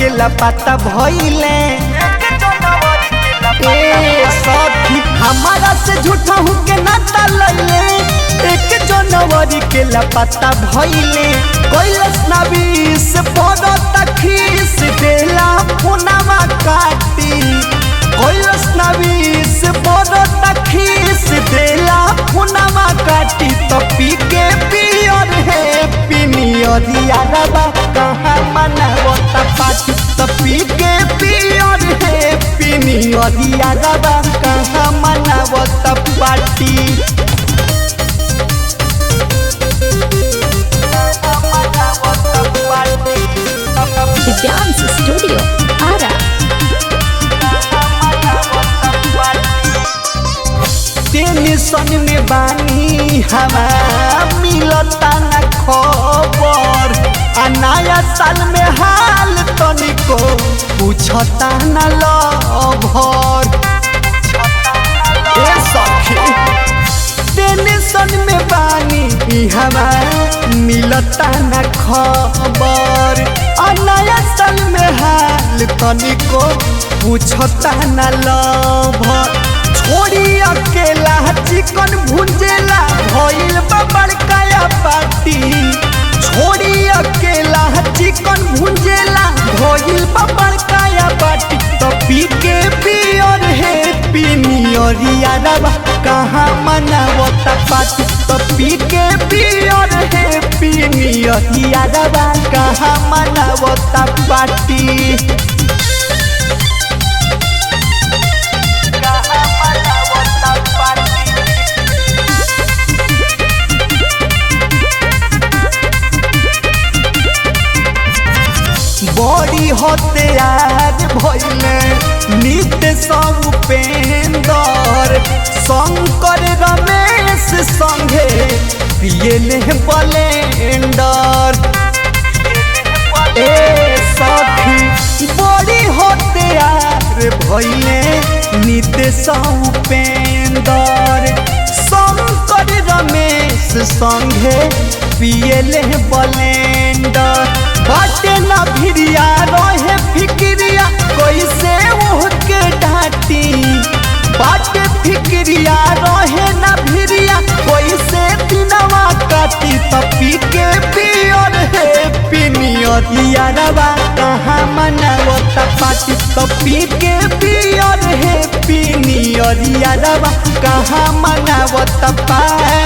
के लपाता भइले ए सखी हमारा से झूठा हूँ के नाता लैले एक जनवरी के लपाता भइले कैलस नबीस पड़ता खीस देला फोनवा काटी कैलस नबीस पड़ता खीस देला फोनवा काटी तो पी के पियर है पिनियर यारबा कहाँ मनावता पाटी तो पी के पियर है पिनियर यारबा कहाँ मनावता पाटी The Dance Studio, Ara. Tension में बानी हवा मिलता न खबर आ नया साल में हाल तनिको पूछता न लभर ए सखी टेंशन में बानी हवा मिलता न खबर आ नया साल में हाल तनिको पूछता न लभर छोड़ी अकेला चिकन भुंजेला भइल बा बड़काया पार्टी छोड़ी अकेला चिकन भुंजेला भइल बा बड़काया पार्टी तो पी के पियर है पिनियर यारबा कहाँ मनावता पार्टी तो पी के पियर है पिनियर यारबा कहाँ मनावता पार्टी बड़ी हत्यार भइले नित्य सब उपेंदर शंकर रमेश संगे पियले बलेंडर ए सखी बड़ी हत्यार भइले नित्य सब उपेंदर शंकर रमेश संगे पियले बलेंडर बाटे न भिरिया रहे फिक्रिया कैसे ओहके डांटी बाटे फिक्रिया रहे न भिरिया कैसे दिनवा काटी तपी के पियर है पिनियर यारवा कहाँ मनावता पाटी तपी के पियर है पिनियर यारवा कहाँ मनावता पाटी